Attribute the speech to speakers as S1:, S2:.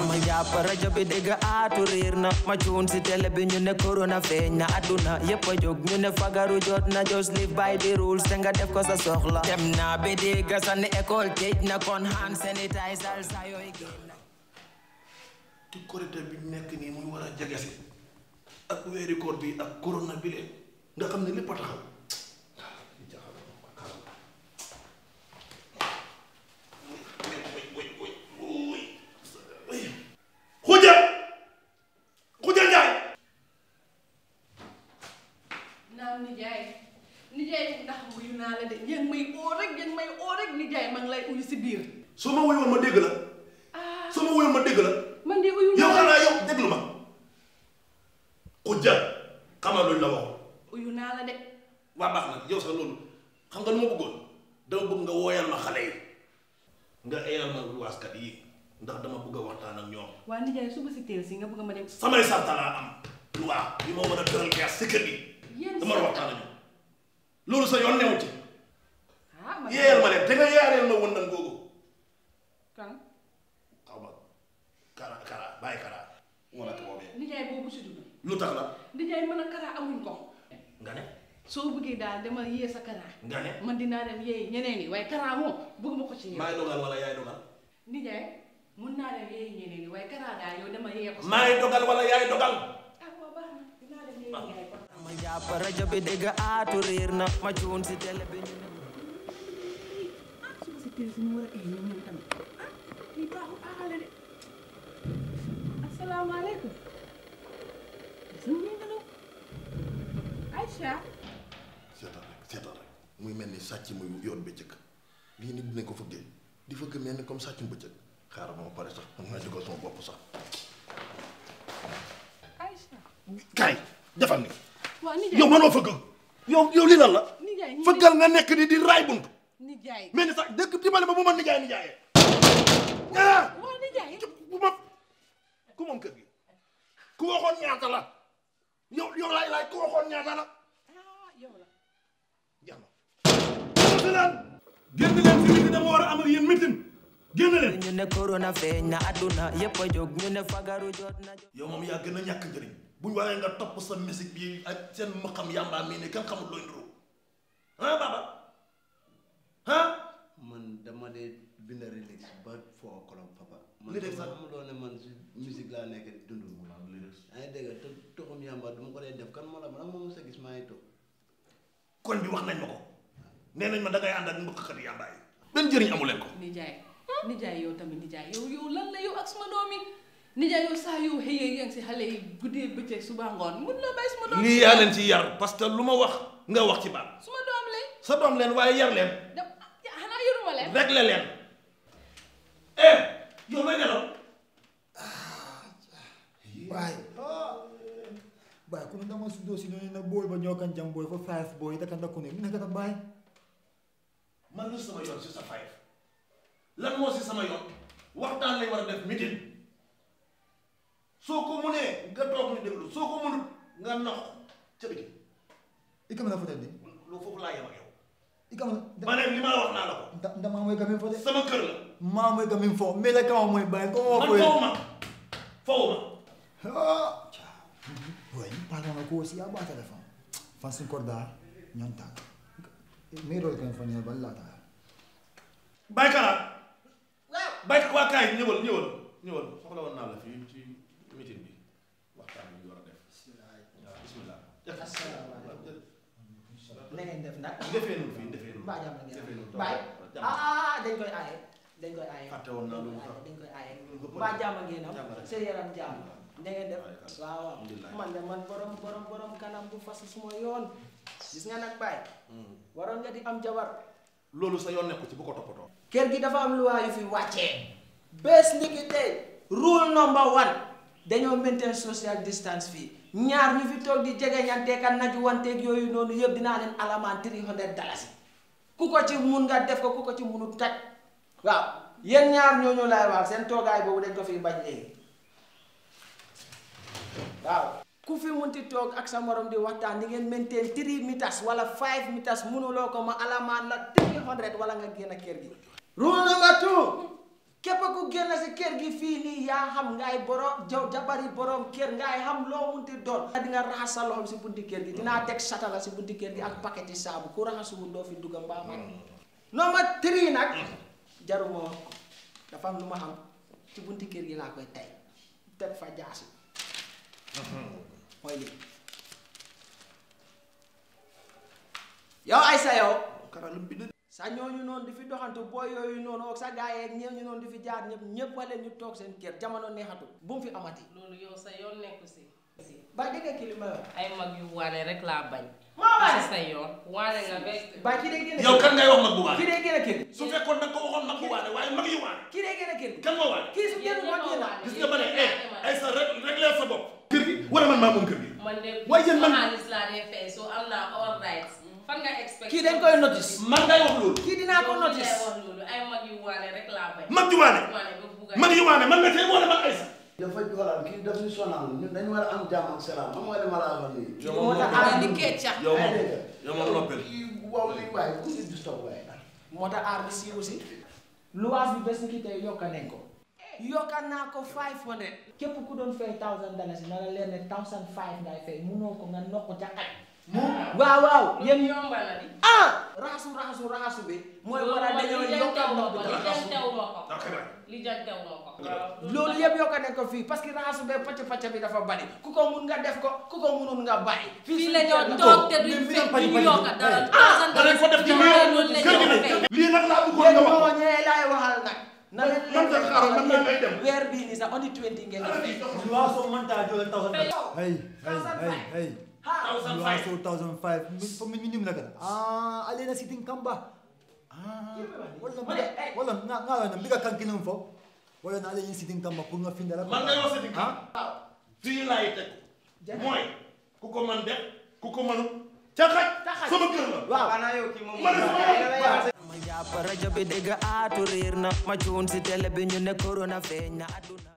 S1: ma jàpp rajo bi dégg aatu riir na ma cuun si télé bi ñu ne corona feeñ na adduna yépp a jóg ñu ne fagaru jot na just live by the rules te nga def ko sa soxla dem naa bi dégg sa ne école tëj na kon hand sanitizer sa yooyu génn
S2: ci korité bi nekk nii muy war a jege si ak weeri koor bi ak corona bi leen nga xam ne lépp a taxaw xuja xuja njaay
S3: naam nijaay nijaay ndax wuyu naa la de yéen may oo rek yéen may oo rek nijaay ma ngi lay uyu si biir
S2: su ma wuyoon ma dégg la
S3: ah
S2: su ma wuyoon ma dégg la
S3: man de uyu
S2: yow
S3: naa la
S2: xanaa yow déglu ma xuja xamal luñ la waxoon
S3: uyu naa la de
S2: waa baax na yow sax loolu xam nga lu ma bëggoon dama bëgg nga wooyal ma xale yi nga eyal ma luwaaskat yi ndax dama bëgg a waxtaan ak ñoom
S3: waa nijaay suba si teel si nga bëgg ma dem
S2: samay sarta laa am luwaa yi ma mën a tëral gees si kër gi
S3: yéen
S2: dama war a waxtaan ak ñoom loolu sa yoon newu ci
S3: ah man
S2: yeeyal ma leen te nga yeeyaleel ma wëndal googu
S3: kan
S2: xaw ma kara kara bàyyi kara moo la ko boobee
S3: nijaay boobu si dugg
S2: lu tax la
S3: nijaay mën a karaa amuñ ko
S2: nga ne
S3: soo bëggee daal dama yee sa karaa
S2: nga ne
S3: man dinaa dem yee ñeneen ñi waaye karaa moom bëgguma ko ci yow
S2: maay dogal wala yaay dogal
S3: nijaay mun naa dem yee ñeneen ñi waaye karaa daal yow dama yee ko si
S2: maay dogal wala yaay dogal
S3: ah waa baax na dinaa dem yee nijaay kon
S1: ma jàpp rajo bi dégg aatu riir na ma cuun si télé bi ñu ne
S3: suba si teel si ñu war a ñoom ñoom tamit ah lii baaxul aaxale de asalaamaaleykum suñu ñu ngi Aïcha
S2: seetal rek seetal rek muy mel ni sàcc muy yoon bëccëg lii nit dinañ ko fëggee di fëgg mel ni comme sàccum bëccëg xaaral ma ma pare sax man maa jógal sama bopp sax
S3: Aïcha
S2: kaay defal ni
S3: waa nijaay
S2: yow mënoo fëgg yow yow lii lan la
S3: nijaay ñu
S2: fëggal nga nekk ni di raay bunt
S3: nijaay
S2: mel ni sax dëkk dimbali ma bu ma nijaay nijaayee ah
S3: waa nijaay
S2: bu ma ku moom kër gi ku waxoon ñaata la yow yow laay laay ku waxoon ñaata la
S3: ah yow la
S2: jeex na génn leen fi miti dama war a am ak yéen mitin génn leen
S1: ñu ne corona feeñ na adduna yépp a jóg ñu ne fagaru jot na
S2: yow moom yaa gën a ñàkk njëriñ buñ waxee nga topp sa musique bi ak seen maqam yàmbaa mii ne kenn xamul looy nduru ah baba ah
S4: man dama dee bind lyrics ba foo kolom papa man
S2: Lyrics
S4: dama
S2: sax?
S4: xamuloo ne man si musique laa nekk di dund yaa ngi dégg te toxum yàmba du ma ko dee def kan moo la man ak moom sa gis maa ngi toog
S2: koñ bi wax nañ ma ko nee nañ ma da ngay ànd ak mbëkkkat yàmbaa yi benn njëriñ amu leen ko
S3: nijaay nijaay yow tamit nijaay yow yow lan la yow ak suma doom yi nijaay yow saa yow xëyee yaa ngi si xale yi guddee bëccëg suba ngoon mun loo bàyyi suma doom
S2: lii yaa leen ci yar parce que lu ma wax nga wax ci baat
S3: suma doom lañ
S2: sa doom leen waaye yar leen
S3: dem xanaa yoruma leen
S2: réglé leen eh yow may nelaw
S5: Baay baay kuna dama su dosi no na boy ba ñoo kan jam boy fo five boy da kan da kune na ka baay
S2: man lu sama yoon si sa fay lan moo si sama yoon waxtaan lañ war a def meeting soo ko munee nga toog ñu déglu soo ko munut nga nox ca biti
S5: ikam na fotel di
S2: lu foofu laa yem ak yow
S5: ikam
S2: ma ne li ma la wax naa la ko
S5: da da ma moy gamin fo de
S2: sama kër la
S5: ma moy gamin fo me la kama moy baay ko mo
S2: man
S5: boy
S2: foofu ma foofu ma
S5: ah boy parla na ko si aba telefon fan sin korda nyanta me ro kan fa ne balla ta
S2: baykara bay waa kaay ñëwal ñëwal ñëwal soxla woon naa la fii ci meeting bi waxtaan bi ñu war a def waaw bismillah
S6: na ngeen def nag
S2: defee nun fii defee nun
S6: mbaa jàmm ngeen
S2: defee nun
S6: baay ah dañ koy aaye dañ koy aaye
S2: fàtte woon naa loolu sax
S6: dañ koy aaye
S2: Loolu
S6: mbaa jàmm ngeen am
S2: Jàmm rek.
S6: seen yaram jàmm na ngeen def
S2: Waaleykum
S6: waaw waaw
S2: Alhamdulillah.
S6: man de man borom borom borom kanam bu fas suma yoon gis nga nag baay waroon nga di am jabar
S2: loolu sa yoon nekku ci bu ko toppatoo
S6: kër gi dafa am luwaa yu fi wàccee bés ni ki tey rule number one dañoo maintain social distance fii ñaar ñu fi toog di jegeñante kan naju wanteeg yooyu noonu yëpp dinaa leen alamaan 300 dalasi ku ko ci mun nga def ko ku ko ci munut taj waaw yéen ñaar ñooñu laay wax seen toogaay boobu dañ ko fi bañ léegi waaw ku fi munti toog ak sa morom di waxtaan di ngeen maintain 3 meters wala 5 meters munuloo ko ma alamaan la 300 wala nga génn kër gi rule number two képp ku génn si kër gi fii nii yaa xam ngay borom jaw jabari borom kër ngay xam loo munti doon di nga raxas sa loxo si bunti kër gi dinaa teg satala si bunti kër gi ak paquet yi saabu ku raxasuwul doo fi dugga mbaa man number three nag jaruma wax ko dafa am lu ma xam ci bunti kër gi laa koy tey teg fa jaasi mooy lii yow ay sa yow
S2: karalam bi de
S6: sa ñooñu noonu di fi doxantu booy yooyu noonu ak sa gaa yeeg ñooñu noonu di fi jaar ñëpp ñëpp wala ñu toog seen kër jamono neexatul bu mu fi amati
S7: loolu yow sa yoon nekku si
S6: ba dégg ki li ma wax
S7: ay mag yu waane rek laa bañ
S6: maa waane
S7: si sa yoon waane nga be
S6: ba kii day génn
S2: yow kan ngay wax mag bu waane
S6: kii day génn kër gi
S2: su fekkoon da nga ko waxoon mag bu waane waaye mag yi waane
S6: kii day génn kër gi
S2: kan moo waane
S6: kii su génn moo génn
S2: gis nga ma ne eh ay sa rek réglé sa bopp kër gi wala man maa moom kër gi
S7: man de
S2: waaye yéen man-
S7: xaalis laa dee fay so am naa all rights fan nga expect
S6: kii dañ koy notice
S2: man ngay wax loolu
S6: kii dinaa ko
S7: Yow
S6: notice
S7: lay wax loolu ay mag yu waane rek laa bañ
S2: mag ju waane
S7: waane ba bugg a
S2: mag yi waane man nga tey wala man ay sa
S4: dafa xoolal kii daf ñu sonal ñun dañu war a am jàmm ak salaam xam nga li ma la wax nii.
S6: kii moo tax
S3: ah
S6: aar
S3: di
S6: bi
S3: keccax
S2: yow
S4: Ay,
S2: moom
S4: dégg nga.
S2: yow moom noppel
S4: kii waaw lii waaye ku ñu du stop waaye.
S6: moo tax aar bi siiw si luwaas bi bés ni ki tey yokka nañ ko yokka naa ko 500 képp ku doon fay 1000 dalasi na la leer ne 1005 ngay fay munoo ko nga nokk ca xaj waaw waaw yéen
S7: yéen yomba na di
S6: ah raxasu raxasu raxasu bi mooy war a dañoo yokka ndox bi
S7: li
S6: tamit.
S7: jantew ma ko
S2: ok ba
S7: li jantew ma ko
S6: loolu yëpp yokka nañ ko fii parce que raxasu bee pacc pacc bi dafa bari ku ko mun nga def ko ku ko munul nga bàyyi
S3: fii
S6: suñu
S3: la ñoo
S6: kër la.
S3: toog te duñ
S5: mais
S3: fekk
S5: pari-
S3: duñ
S5: pari-
S3: yokka dara
S5: hey.
S3: thousand
S2: da lañ ko def ci
S3: dollars
S2: biir
S3: loolu la
S2: kër gi
S3: ñoo
S2: ne
S3: fay
S2: lii nag laa bëggoon
S6: yéen
S2: nga wax
S6: moo ñëwee laay waxal nag na leen
S2: man de xaaral man maa ngay dem.
S6: weer bii nii sax on est 20 ngeen di fii
S5: Luwaso manta joxe thousand.
S7: Hey.
S5: Hey, hey, hey, hey.
S6: ha
S2: thousand five
S5: Luwaso thousand five. For minimum lang Ah, alina siting kamba. Ah, wala
S6: Mali, eh.
S5: wala nga nga na biga kan kinum fo. Wala na alina siting kamba pour nga findala.
S2: man ngay wax sa digg
S5: Ah,
S2: fii laay teg mooy ku ko man def ku ko mënul ca xaj sama kër la
S6: waaw
S2: man sama yoon
S1: ma jàpp rajo bi dégg aatu riir na ma cuun si télé bi ñu ne corona feeñ na aduna